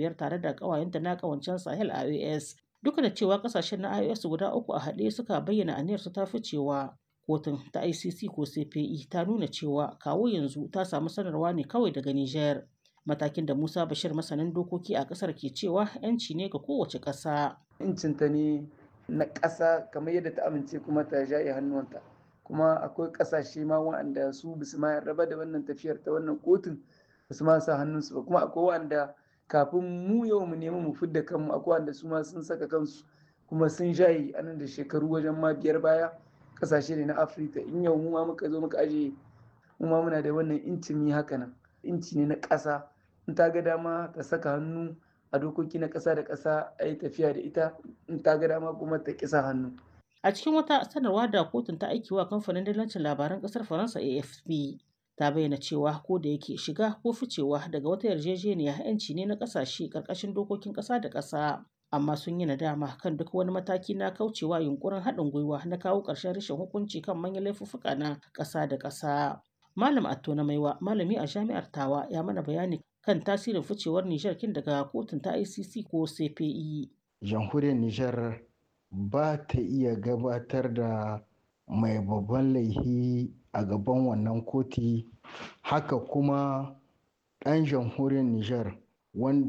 biyar tare da ƙawayenta na ƙawancen Sahel IOS. Duka da cewa ƙasashen na IOS guda uku a haɗe suka bayyana aniyarsu ta ficewa. Kotun ta ICC ko CPI ta nuna cewa kawo yanzu ta samu sanarwa ne kawai daga Nijar. Matakin da Musa Bashir masanin dokoki a ƙasar ke cewa 'yanci ne ga kowace ƙasa. Incinta ne na ƙasa kamar yadda ta amince kuma ta jaye hannuwanta. kuma akwai kasashe ma waɗanda su basu ma raba da wannan tafiyar ta wannan kotun basu ma sa hannunsu ba kuma akwai waɗanda kafin mu yau mu nemi mu fidda kanmu akwai waɗanda su ma sun saka kansu kuma sun shayi anan da shekaru wajen ma biyar baya kasashe ne na afirka in yau mu ma muka zo muka aje mu ma muna da wannan inci mi haka nan inci ne na ƙasa in ta ga dama ta saka hannu a dokoki na ƙasa da ƙasa a yi tafiya da ita in ta ga dama kuma ta ƙisa hannu A cikin wata sanarwa da kotun ta aiki wa kamfanin dillancin labaran kasar Faransa AFP ta bayyana cewa ko da yake shiga ko ficewa daga wata yarjejeniya yanci ne na kasashe karkashin dokokin kasa da kasa amma sun yi nadama kan duk wani mataki na kaucewa yunkurin haɗin gwiwa na kawo ƙarshen rashin hukunci kan manyan laifuffuka na ƙasa da ƙasa. Malam Atto na Maiwa malami a jami'ar Tawa ya mana bayani kan tasirin ficewar Nijar kin daga kotun ta ICC ko CPI. Jamhuriyar Nijar ba ta iya gabatar da mai babban laihi a gaban wannan koti haka kuma ɗan jamhuriyar Nijar wanda